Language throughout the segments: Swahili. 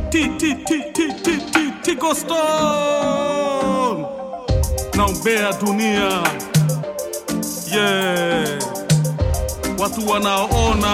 Ti- ti- ti- ti- ti- ti- Tigo Stone naombea dunia yeah. Watu wanaona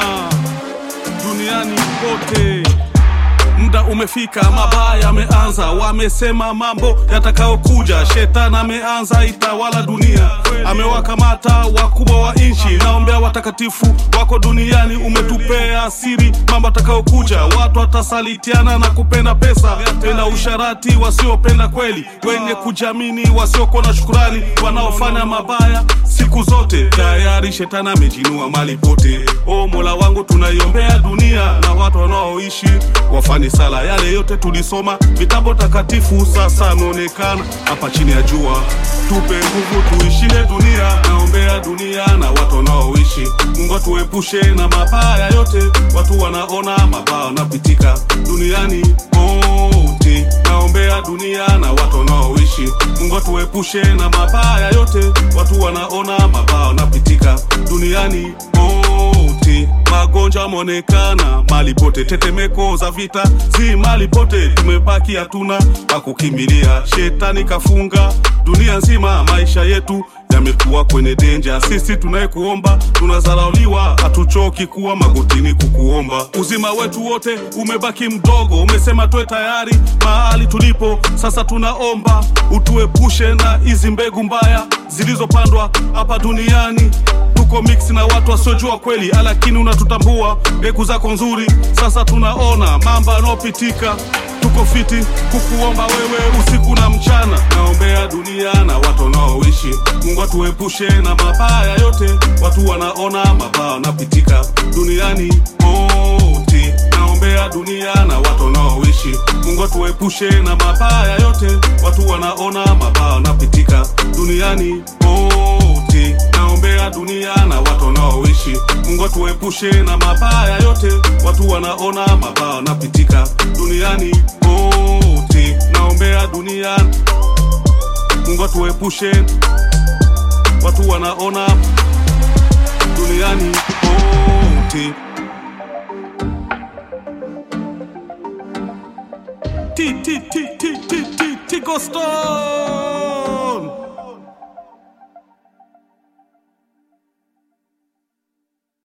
duniani kote Muda umefika, mabaya yameanza, wamesema mambo yatakayokuja. Shetani ameanza itawala dunia, amewakamata wakubwa wa nchi. Naombea watakatifu wako duniani, umetupea siri mambo yatakayokuja. Watu watasalitiana na kupenda pesa, tena usharati, wasiopenda kweli, wenye kujamini, wasiokuwa na shukurani, wanaofanya mabaya siku zote. Tayari shetani amejinua mali pote. O Mola wangu, tunaiombea dunia na watu wanaoishi wafanye sala yale yote tulisoma vitabu takatifu, sasa ameonekana hapa chini ya jua. Tupe nguvu tuishinde dunia, naombea dunia na watu wanaoishi. Mungu atuepushe na mabaya yote, watu wanaona mabaya wanapitika duniani kote. Naombea dunia na watu wanaoishi. Mungu atuepushe na mabaya yote, watu wanaona mabaya wanapitika duniani kote. Magonjwa yameonekana mali pote, tetemeko za vita zi mali pote, tumebaki hatuna pa kukimbilia. Shetani kafunga dunia nzima, maisha yetu yamekuwa kwenye denja. Sisi tunayekuomba tunazarauliwa, hatuchoki kuwa magotini kukuomba. Uzima wetu wote umebaki mdogo, umesema tuwe tayari mahali tulipo. Sasa tunaomba utuepushe na hizi mbegu mbaya zilizopandwa hapa duniani tuko mix na watu wasiojua kweli, lakini unatutambua mbegu zako nzuri. Sasa tunaona mambo yanayopitika, tuko fiti kukuomba wewe usiku na mchana. Naombea dunia na watu wanaoishi, Mungu atuepushe na mabaya yote, watu wanaona mabaya wanapitika duniani kote. Naombea dunia na watu wanaoishi, Mungu atuepushe na mabaya yote, watu wanaona mabaya wanapitika duniani kote. Naombea dunia na watu wanaoishi, Mungu atuepushe na mabaya yote, watu wanaona mabaya wanapitika duniani kote. Naombea dunia, Mungu atuepushe, watu wanaona duniani kote. Ti- ti- ti- ti- ti- ti- Tigo Stone